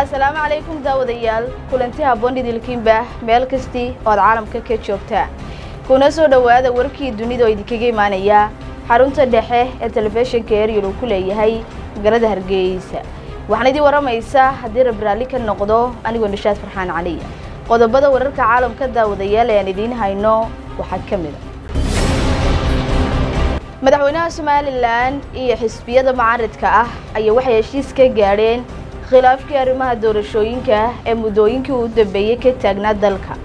asalaamu calaykum daawadayaal kulanti habboon idilkiinba meel kastii oo aad caalamka ka joogtaa kuna soo dhowaada warkii dunida oo idinkaga imaanaya xarunta dhexe ee telefishinka eryal uu ku leeyahay magaalada hargeysa waxaan idin waramaysaa haddii rab raalli ka noqdo anigoo nishaad farxaan caliya qodobada wararka caalamka daawadayaal ee aan idiin hayno waxaa ka mid a madaxweynaha somalilan iyo xisbiyada mucaaridka ah ayaa waxay heshiis ka gaadheen khilaafkii arrimaha doorashooyinka ee muddooyinkii uu dambeeyey ka taagnaa dalka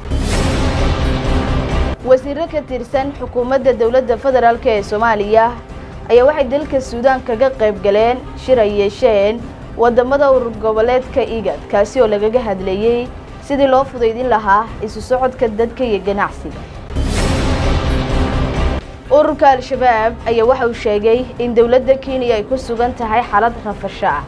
wasiiro ka tirsan xukuumadda dowladda federaalk ee soomaaliya ayaa waxay dalka suudaan kaga qayb galeen shir ay yeesheen waddamada urur goboleedka igad kaasi oo lagaga hadlayey sidii loo fudaydin lahaa isu socodka dadka iyo ganacsiga ururka al-shabaab ayaa waxa uu sheegay in dowladda kenya ay ku sugan tahay xaalad rafasho ah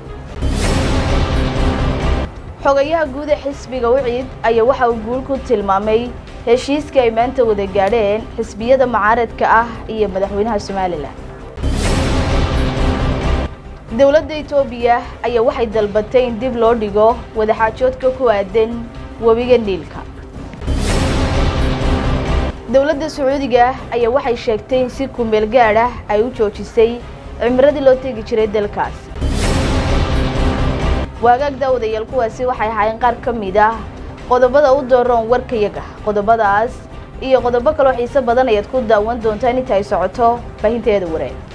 xogayaha guud ee xisbiga wiciid ayaa waxa uu guul ku tilmaamay heshiiska ay maanta wada gaadheen xisbiyada mucaaradka ah iyo madaxweynaha somalilan dowladda etoobiya ayaa waxay dalbatay in dib loo dhigo wadaxaajoodka ku aadan webiga niilka dowladda sacuudiga ayaa waxay sheegtay in si kumeel gaad ah ay u joojisay cimiradii loo tegi jiray dalkaas waagaag daawadayaal kuwaasi waxay ahaayeen qaar ka mid ah qodobada u dooroon warkayaga qodobadaas iyo qodobo kaloo xiise badan ayaad ku daawan doontaan inta ay socoto baahinteeda wareeg